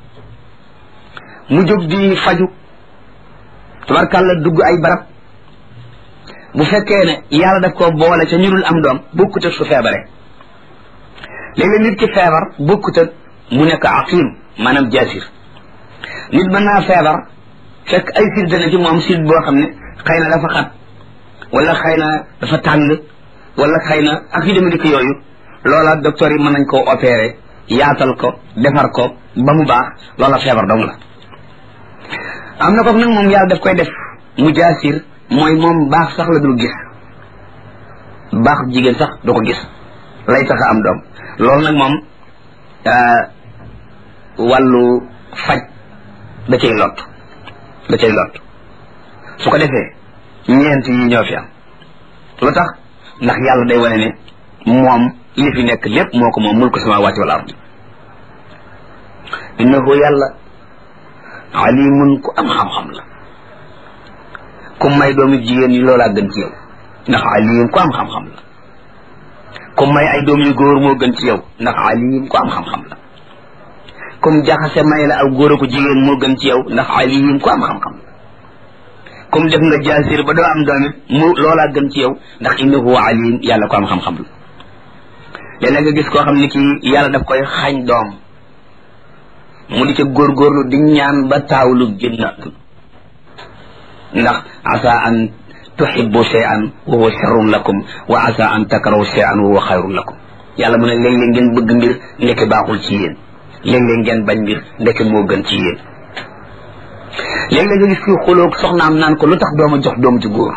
mu jóg di faju tabarkàlla dugg ay barab bu fekkee ne yàlla daf ko boole ca ñu dul am doom bokkut ak su feebare léeg-léeg nit ki feebar bokkut ak mu nekk aqim maanaam jaasir nit mën naa feebar fekk ay sid dana ci moom sid boo xam ne xëy na dafa xat wala xëy na dafa tàng wala xëy na ak yu demee dikk yooyu loola docteur yi mën nañ koo opéré yaatal ko defar ko ba mu baax loola feebar dong la am na ko nag moom yàlla daf koy def mu jaasir mooy moom baax sax la dul gis baax jigéen sax du ko gis lay tax a am doom loolu nag moom wàllu faj da cay lot da cay lot su ko defee ñeent yi ñoo fi am lu tax ndax yàlla day wane ne moom li fi nekk lépp moo ko moom mulku samawati wal ardi innahu yàlla alimun ku am xam-xam la ku may doomi jigéen yi loolaa gën ci yow ndax alim ku am xam-xam la ku may ay doom yu góor moo gën ci yow ndax alim ku am xam-xam la comme jaxase may la aw góor ko jigéen moo gën ci yow ndax alim ku am xam-xam la comme def nga jaasir ba doo am doom it mu loolaa gën ci yow ndax innahu alim yàlla ko am xam-xam la léeg-léeg nga gis koo xam ne kii yàlla daf koy xañ doom mu di ca góorgóorlu di ñaan ba taawlu génn ndax asa an tuhibbu shay'an wa huwa sharrun lakum wa asa an takrahu shay'an wa huwa xayrun lakum yàlla mu ne léeg-léeg ngeen bëgg mbir ndeke baaxul ci yéen léeg-léeg ngeen bañ mbir ndeke moo gën ci yéen léeg-léeg nga gis kii xuloog soxnaam naan ko lu tax dooma jox doom ci góor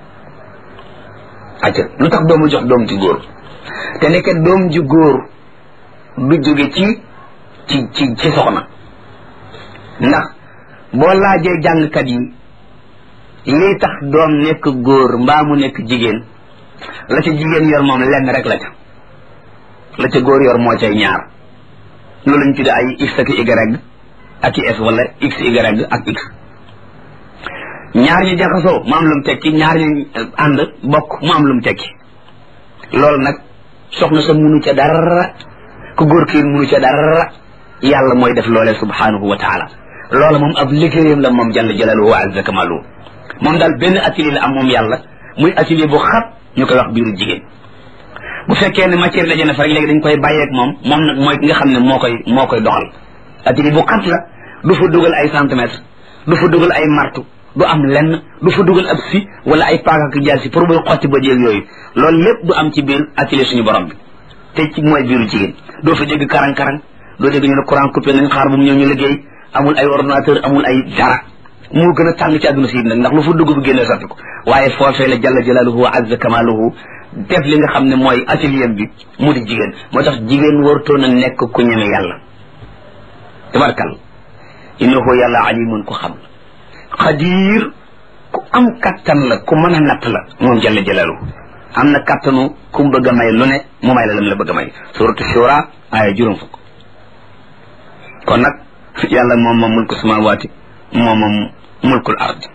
acca lu tax dooma jox doom ci góor te ndeke doom ji góor du jóge ci ci ci ci soxna ndax boo laajee jàngkat yi lii tax doom nekk góor mbaa mu nekk jigéen la ca jigéen yor moom lenn rek la ca la ca góor yor moo cay ñaar loolu lañ tudde ay x ak y ak i s wala x y ak x ñaar ñu jaxasoo mu am lu mu tekki ñaar ñu ànd bokk mu am lu mu tekki loolu nag soxna sa munu ca dara ku góor kii munu ca dara yàlla mooy def loolee subhanahu wa taala loola moom ab liggéeyam la moom jalla jalaluhu wa azza kamalu moom daal benn atelier la am moom yàlla muy atelier bu xat ñu koy wax biiru jigéen bu fekkee ne matière daje na fa rek léegi dañ koy bàyyeeg moom moom nag mooy ki nga xam ne moo koy moo koy doxal atelier bu xat la du fa dugal ay centimètres du fa dugal ay martu du am lenn du fa dugal ab si wala ay paaka ak jaasi pour muy xotti ba jéeg yooyu loolu lépp du am ci biir atelier suñu borom bi te ci mooy biiru jigéen doo fa dégg karang-karang doo dégg ñu ne courant coupé nañ xaar bu mu ñëw ñu liggéey amul ay ordinateur amul ay dara moo gën a tàng ci àdduna si nag ndax lu fa dugg bu génnee sotti ko waaye foofee la jalla jalaaluhu wa azza kamaaluhu def li nga xam ne mooy atelier bi mu di jigéen moo tax jigéen warutoon a nekk ku ñeme yàlla tabarkal innahu yàlla alimun ku xam xadiir ku am kattan la ku mën a natt la moom jalla jalaaluhu am na kattanu ku mu bëgg a may lu ne mu may la lam la bëgg a may suratu shura aaya juróom fukk kon nag yàlla moom moom mulku samawaati moom moom mulkul ardi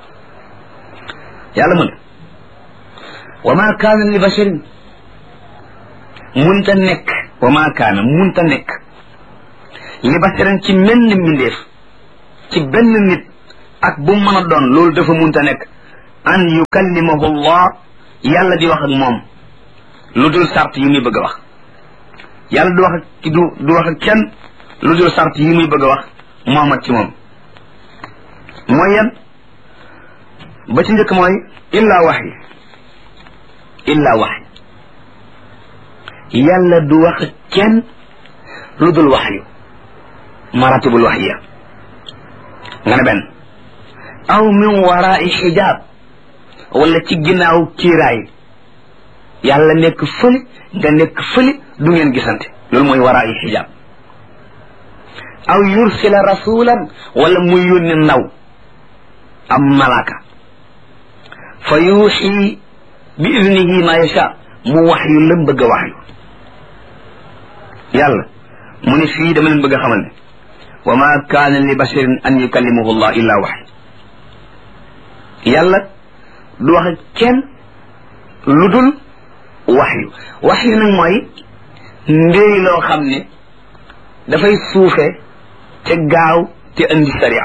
yàlla mu ne wa ma kaana li basharin munta nekk wa ma kaana munta nekk li basharin ci menn mbindeef ci benn nit ak bu mën a doon loolu dafa munta nekk an yukallimahu allah yàlla di wax ak moom lu dul sart yi muy bëgg a wax yàlla du wax ak du du wax ak kenn lu dul sart yi muy bëgg a wax moomat ci moom mooy yan ba ci njëkk mooy illaa wax yi illaa wax yi yàlla du wax ak kenn lu dul wax yu maratibul wax ya nga ne benn aw min waraai xijaab wala ci ginnaaw kiiraay yàlla nekk fële nga nekk fële du ngeen gisante loolu mooy waraai xijaab aw yursila rasulan wala muy yónni ndaw am malaaka fa yuuxi bi idnihi ma yasha mu wax yu lam bëgg a wax yu yàlla mu ne fii dama leen bëgg a xamal ne wa ma kaana li basharin an yukallimahu llah illa wax yàlla du wax ak kenn lu dul wax yu wax yu nag mooy ndéy loo xam ne dafay suufe te gaaw te andi sariya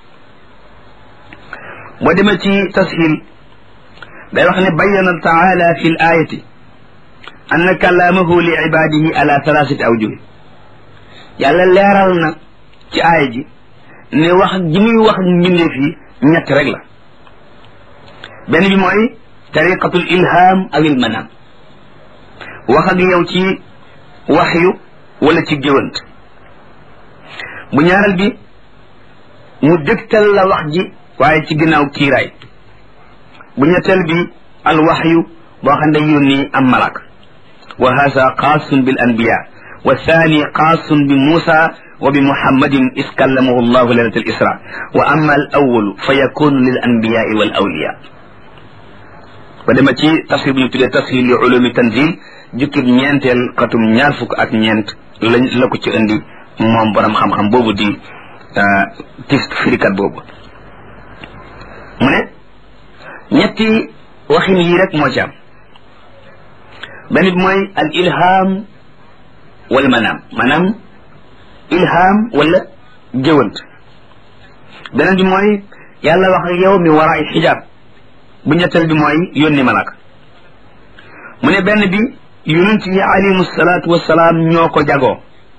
boo demee ci tashil day wax ne bayyana taala fi l ayati anna kalaamahu li ibadihi ala thalathati awjuh yàlla leeral na ci aaya ji ne wax ji muy wax ak mbindeef yi ñett rek la benn bi mooy tariqatul ilham aw il manam wax ak yow ci waxyu wala ci géwant bu ñaareel bi mu dëgtal la wax ji waaye ci ginnaaw kiiraay bu ñetteel bi al waxyu boo xam ne yónni am malak wa hasa xaasun bil anbiya wa thani xaasun bi muusa wa bi muhammadin is kallamahu llahu lailat al isra wa amma al awalu fa yakunu lil anbiyai wal awliya ba dema ci tafsir bu ñu tuddee tafsir li ulumi tanzil jukkib ñeenteel xatum ñaar fukk ak ñeent lañ la ko ci indi moom borom xam-xam boobu di tis firikat boobu mu ne ñetti waxin yii rek moo ci am benn bi mooy al ilham wal manaam maanaam ilham wala géwant beneen bi mooy yàlla wax ak yow mi war ay xijaab bu ñetteel bi mooy yónni malaka mu ne benn bi yonent yi alayhimu salaatu wasalaam ñoo ko jagoo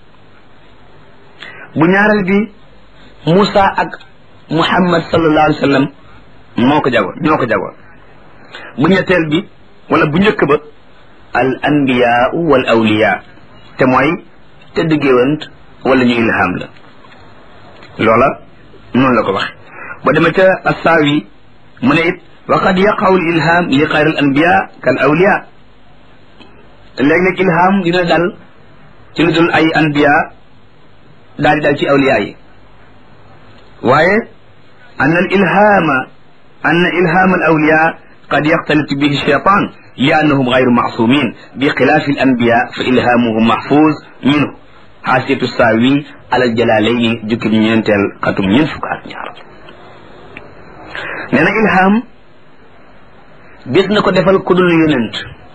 bu ñaareel bi Moussa ak Muhammad sallallahu alayhi wa sallam moo ko jagoo ñoo ko jagoo bu ñetteel bi wala bu njëkk ba al anbiyaau wal awliya te mooy tëdd géwant wala ñu ilham la loola noonu la ko waxe ba demee ca assaawi mu ne it wa qad yaqaw al ilham li xayr al anbiya kal awliya léeg-léeg ilham dina dal ci lu dul ay anbiya daal di dal ci awliya yi waaye an al ilhama an ilham al awliya qad yaxtalit bihi shaytan li annahum gayru maasumin bi xilaafi al anbiya fa ilhamuhum mahfuz minhu xaasiyatu saawi alal jalaalayni jukki bi ñeenteel xatum ñeent fukk ak ñaar nee na ilham gis na ko defal ku dul yonent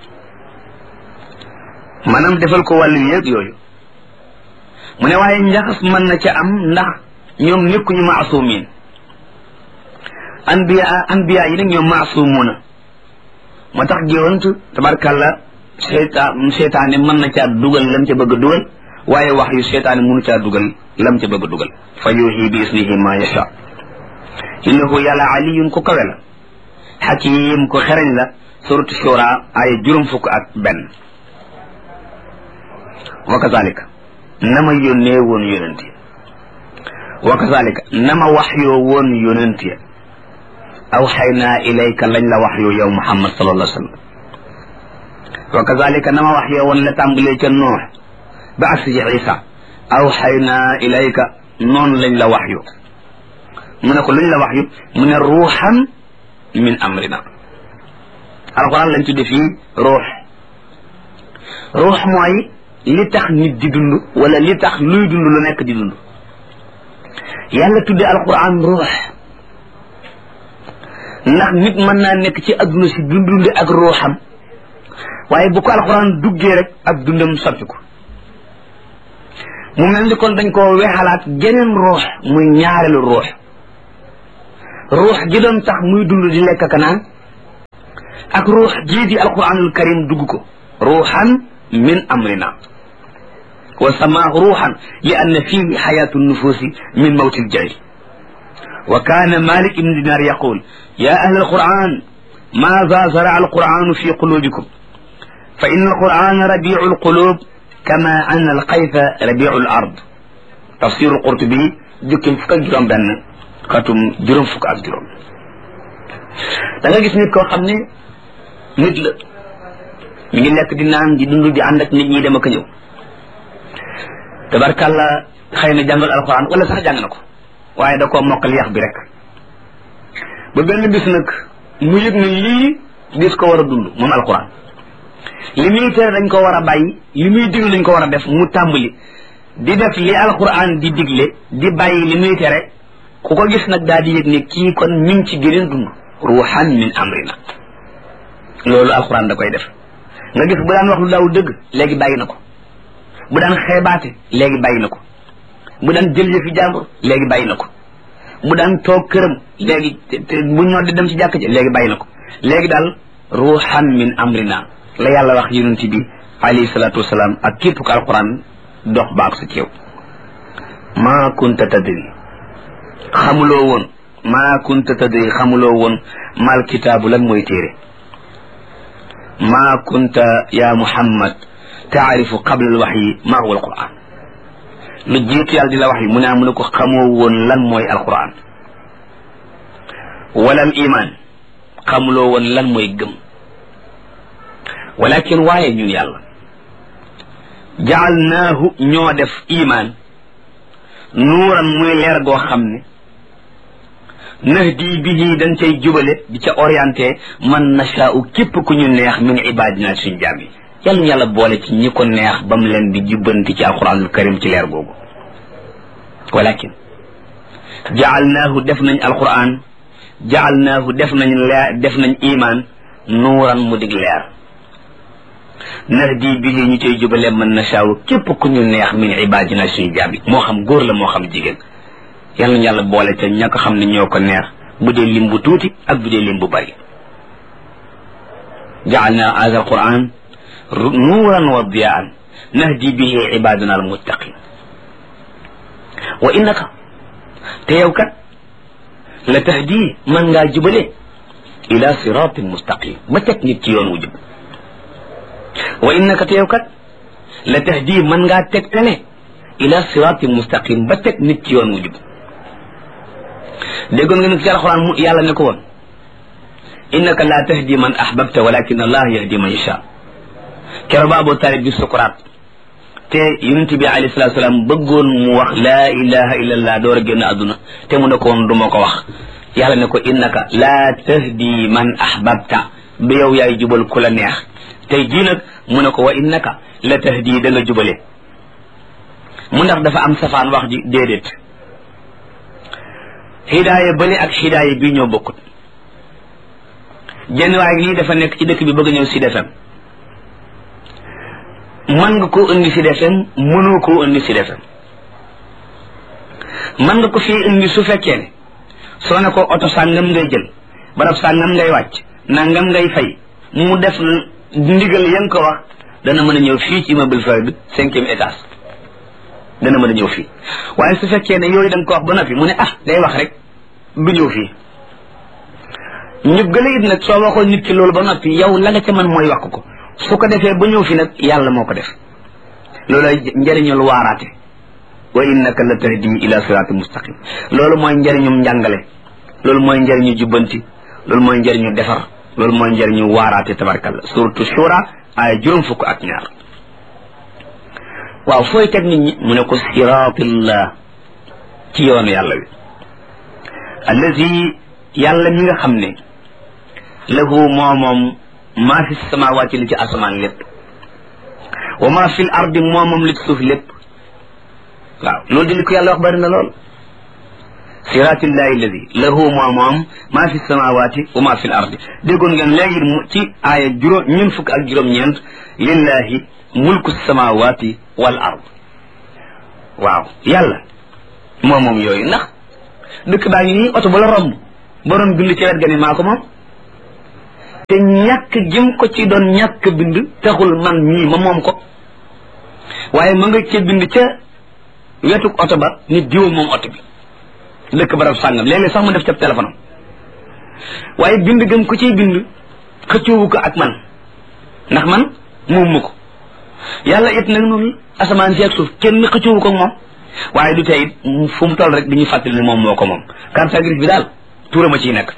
maanaam defal ko wàllu yéeg yooyu mu ne waaye njaxas mën na ca am ndax ñoom nekkuñu maasumin anbiya anbiya yi nag ñoom maasumuna moo tax géwant tabarkàlla seytaan seytaane mën na caa dugal lam ca bëgg a dugal waaye wax yu seytaane mënu caa dugal lam ca bëgg a dugal fa yuuxi bi isnihi ma yasha innahu yàlla aliyun ko kawe la xakim ko xereñ la suratu shura ay juróom fukk ak benn wa kazalika na ma yónnee woon yonent yi wa kazalika nama wax yoo woon yonent ya awxaynaa ilayka lañ la wax yoo yow muhammad sallallahu alayhi wa sallam wa kazalika nama wax yoo woon la tàmbalee ca noox ba agsi ci isa awxaynaa ilayka noonu lañ la wax yu mu ne ko luñ la wax yu mu ne ruuxan min amrina alquran lañ tudde fii ruux ruux mooy li tax nit di dund wala li tax luy dund lu nekk di dund yàlla tudde alquran ruux ndax nit mën naa nekk ci adduna si du dunde ak ruuxam waaye bu ko alquran duggee rek ak dundam soppi ko mu mel ni kon dañ koo weexalaat geneen ruux muy ñaareelu ruux ruux gi doon tax muy dund di lekk kanaan ak ruux jii di alquranul karim dugg ko ruuxan min amrina wa samaahu ruuxan li anna fihi xayaatu nufuusi min mawti ljahil wa kaana malik ibn dinar yaqul ya ahla alquran maada zara alquranu fi qulubikum fa inna alqurana rabiu alqulub kama anna alqayfa rabiu alard tafsiru alqurtubi jukkim fukk ak juróom benn xatum juróom fukk ak juróom da nga gis nit koo xam ne nit la mi ngi lekk di naan di dund di ànd ak nit ñi dem ak a ñëw tabarkàlla xëy na jàngal alxuraan wala sax jàng na ko waaye da koo mokkal yax bi rek ba benn bis nag mu yëg ne lii dis ko war a dund moom alxuraan li muy tere dañ ko war a bàyyi li muy digle dañ ko war a def mu tàmbali di def li alxuraan di digle di bàyyi li muy tere ku ko gis nag daal di yëg ne kii kon mi ngi ci geneen dund ruuxan min amrina loolu alxuraan da koy def nga gis bu daan wax lu daawul dëgg léegi bàyyi na ko bu daan xeebaate léegi bàyyi na ko bu daan jël yëfi jàmbur léegi bàyyi na ko bu daan toog këram léegi bu ñoo di dem ci jàkk ji léegi bàyyi na ko léegi daal ruuxan min amrina la yàlla wax yonent bi alayhi salaatu wasalaam ak képp ko alxuraan dox baak sa ceew maa kunta tadri xamuloo woon maa kunta tadri xamuloo woon mal kitaabu lan mooy téere maa kunta ya muhammad taarifu qabla al waxyi ma huwa alquran lu jiitu yàlla di la wax yi mu ne mu ne ko xamoo woon lan mooy alquran wala al iman xamuloo woon lan mooy gëm walakin waaye ñun yàlla jaalnaahu ñoo def iman nuuran muy leer goo xam ne nahdi bihi dañ cay jubale di ca orienté man nashaa'u képp ku ñu neex min ibadina suñ jaam yi yàlla ñu yàlla boole ci ñi ko neex ba mu leen di jubbanti ci alquranul karim ci leer googu walakin jaalnaahu def nañ alquran jaalnaahu def nañ leer def nañ iman nuuran mu dig leer nahdi bihi ñu cay jubale man nashaa'u képp ku ñu neex min ibadina suñ jaam yi moo xam góor la moo xam jigéen yàlla ñu yàlla boole ca ña ko xam ne ñoo ko neex bu dee lim bu tuuti ak bu dee lim bu bari jaalna hada alquran nuuran wa diyaan nahdi bihi ibadana almuttaqin wa innaka te yow kat la tahdi man ngaa jubale ila siratin mustaqim ba teg nit ci yoon wu jub wa innaka te yow kat la tahdi man ngaa tegtale ila siratin mustaqim ba teg nit ci yoon wu jub déggoon nga nag ci alxuraan mu yàlla ne ko woon innaka la tahdi man ahbabta walakin allah yahdi man yasha kero ba Abu Talib bi sukuraat te yonent bi alayhi salatu salaam bëggoon mu wax laa ilaha illa allah door a génn àdduna te mu ne ko woon du ma ko wax yàlla ne ko innaka la tahdi man ahbabta bi yow yaay jubal ku la neex tey jii nag mu ne ko wa innaka la tahdi da nga jubale mu ndax dafa am safaan wax ji déedéet hidaaya bële ak hidaaya bii ñoo bokkut jenn waay lii dafa nekk ci dëkk bi bëgg ñëw Sud FM mën nga koo indi Sud FM mënoo koo indi Sud FM mën nga ko fii indi su fekkee ne soo ne ko oto sàngam ngay jël barab sàngam ngay wàcc nangam ngay fay mu def ndigal ya nga ko wax dana mën a ñëw fii ci immeuble Fayda bi cinquième étage dana mën a ñëw fii waaye su fekkee ne yooyu da nga ko wax ba noppi mu ne ah day wax rek du ñëw fii ñu gën a it nag soo waxoon nit ki loolu ba noppi yow la nga ca mën mooy wax ko su ko defee ba ñëw fi nag yàlla moo ko def loolu njëriñul waaraate wa innaka la tahdi ila siraatin mustaqim loolu mooy njëriñum njàngale loolu mooy njëriñu jubbanti loolu mooy njëriñu defar loolu mooy njëriñu waaraate tabarkalla suratu shura ay juróom fukk ak ñaar waaw fooy teg nit ñi mu ne ko siraatillah ci yoonu yàlla wi allazi yàlla mi nga xam ne lahu moo moom maa fi samawaati li ci asamaan lépp wa maa fi l ardi moo moom li ci suuf lépp waaw loolu di li ko yàlla wax bari na lool siratillahi alladi lahu moo moom maa fi samawaati wa maa fi l ardi déggoon ngeen léegi mu ci aaya juróom ñun fukk ak juróom-ñeent lillahi mulku samawaati wal ard waaw yàlla moo moom yooyu ndax dëkk baa ngi nii oto ba la romb ba doon bind ci wet ga ni maa ko moom te ñàkk jëm ko ci doon ñàkk bind taxul man mii ma moom ko waaye ma nga ca bind ca wetuk oto ba nit diwa moom oto bi dëkk barab sàngam léeg-léeg sax mu def ca téléphone am waaye bind gëm ko ciy bind xëccoowu ko ak man ndax man moom ma ko yàlla it nag noonu asamaan si ak suuf kenn xëccoowu ko ak moom waaye du tey it fu mu toll rek dañuy fàttali ne moom moo ko moom carte grise bi daal tuurama ciy nekk